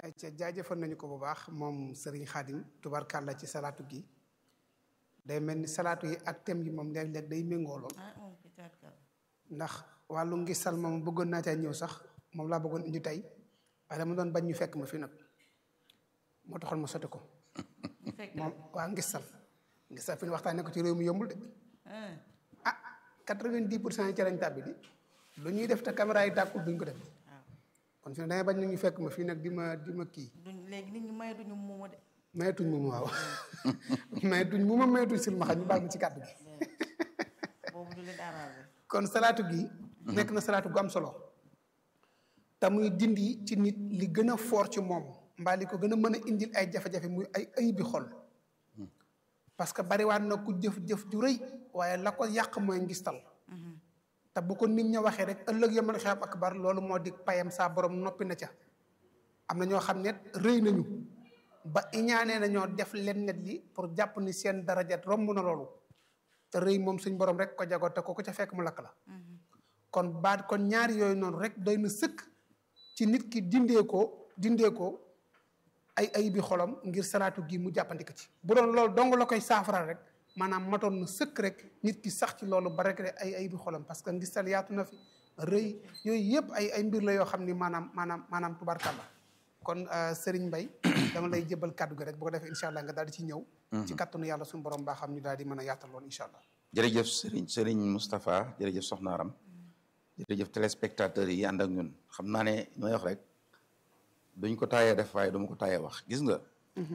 ca jaajëfal nañu ko bu baax moom Serigne Khadim tubarkàlla ci salaatu gi day mel ni salaatu yi ak thème yi moom léeg-léeg day méngoo lool ndax wàllu ngisal moom bëggoon naa caa ñëw sax moom laa bëggoon indi tey waaye dama doon bañ ñu fekk ma fi nag moo taxoon ma sotti ko moom waa ngisal ngisal fi ñu waxtaanee ko ci réew mi yombul de ah quatre-vingt-dix pour cent yi ci lañ tàbbi di lu ñuy def te caméra yi tàkkul duñ ko def kon fi ne dangay bañ ñu fekk ma fii nag di ma di ma kii duñ léegi nit ñi mayatuñu muuma de mayetuñ mu waaw mayetuñ mu ma mayetuñ silmaxa ñu baal ma ci kàddu gi boobu du leen arrangé kon salaatu gi nekk na salaatu gu am solo te muy dindi ci nit li gën a foor ci moom mbaa li ko gën a mën a indil ay jafe-jafe muy ay ay bi xol parce que bariwaat na ku jëf-jëf ju rëy waaye la ko yàq mooy ngistal te bu ko nit ña waxee rek ëllëg yamal xiyaam akbar loolu moo di payam saa borom noppi na ca am na ñoo xam ne rëy nañu ba iñaanee nañoo def leen net li pour jàpp ni seen darajat romb na loolu te rëy moom suñ borom rek ko jago te ko ko ca fekk mu lakk la kon baat kon ñaari yooyu noonu rek doy na sëkk ci nit ki dindee ko dindee ko ay ay bi xolam ngir salaatu gi mu jàppandika ci bu doon loolu dong la koy saafara rek maanaam matoon na sëkk rek nit ki sax ci loolu ba rek ay ay bi xolam parce que ngistal yaatu na fi rëy yooyu yëpp ay ay mbir la yoo xam ni maanaam maanaam maanaam tubarkàlla kon Serigne Mbaye dama lay jëbal kàddu gi rek bu ko defee incha allah nga daal di ci ñëw ci kattanu yàlla suñu borom baa xam ñu daal di mën a yaatal loolu incha allah jërëjëf Serigne Serigne Moustapha jërëjëf Soxna Aram jërëjëf téléspectateurs yi ànd ak ñun xam naa ne may wax rek duñ ko taayee def waaye duma ko taayee wax gis nga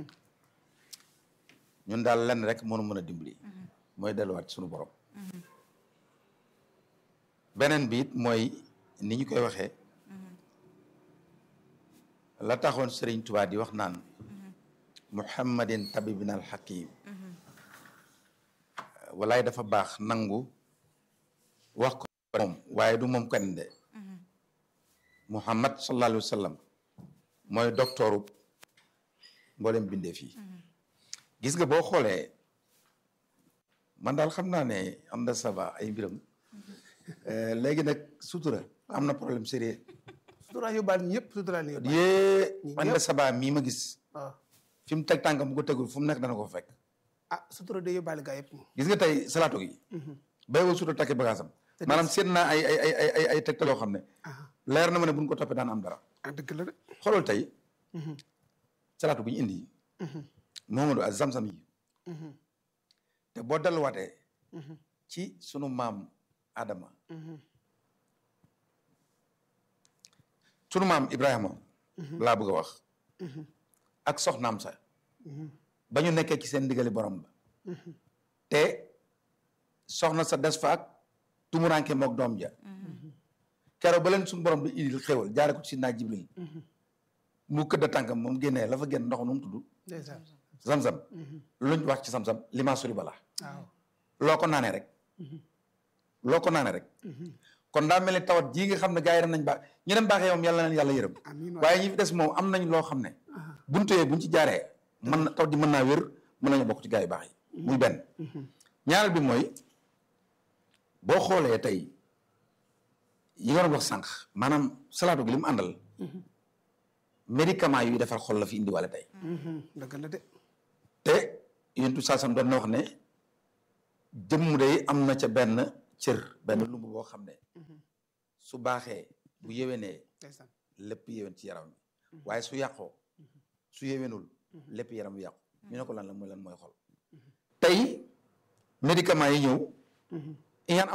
ñun daal lenn rek mënu mën a dimbali mooy delluwaat ci suñu borom beneen bi it mooy ni ñu koy waxee la taxoon Serigne Touba di wax naan muhammadin tabibina al hakim walaay dafa baax nangu wax ko moom waaye du moom kenn de muhammad sallallahu alayhi wa sallam mooy docteuru mboolem bindee fii gis nga boo xoolee man daal xam naa ne am na sava ay mbiram léegi nag sutura am na problème sérieux sutura yóbbaal ñi yëpp sutura ni yóbbaal yée man de saba mii ma gis waaw fi mu teg tànkam bu ko tegul fu mu nekk dana ko fekk ah sutura de yóbbaale gaa yëpp moom gis nga tey salaatu gi bay woo sutura takki bagaasam maanaam seet naa ay ay ay ay ay tegtal yoo xam ne leer na ma ne buñ ko toppee daan am dara ah dëgg la de xoolal tey salaatu bu ñu indi Mohamadou ak zamzam yi te boo delluwaatee ci sunu maam Adama sunu maam Ibrahima laa bëgg a wax ak soxnaam sa ba ñu nekkee ci seen ndigali borom ba te soxna sa des fa ak tumuranke mook doom ja keroog ba leen suñu borom bi indil xéwal jaare ko ci naa jibril mu këdda tànkam moom génnee la fa génn ndox nu mu tudd ndeysaan zam-zam luñ wax ci zam-zam limaa suli bala waaw loo ko naanee rek loo ko naanee rek kon daa mel ni tawat jii nga xam ne gars yi dem nañ baax ñu dem baaxee moom yàlla na leen yàlla yërëm amiin waay waaye ñi fi des moom am nañ loo xam ne buntu yee buñ ci jaaree mën na tawat ji mën naa wér mën nañu bokk ci gars yu baax yi muy benn ñaareel bi mooy boo xoolee tey yi nga doon wax sànq maanaam salaatu gi li mu àndal médicament yuy defar xol la fi indiwaale tey dëgg la de te yéen tout saasam doon na wax ne jëmm day am na ca benn cër benn lumb boo xam ne su baaxee bu yéwénee ndeysaan lépp yéwén ci yaram bi waaye su yàqoo su yéwénul lépp yaram bi yàqu ñu ne ko lan la mooy lan mooy xol tey médicament yi ñëw iñaan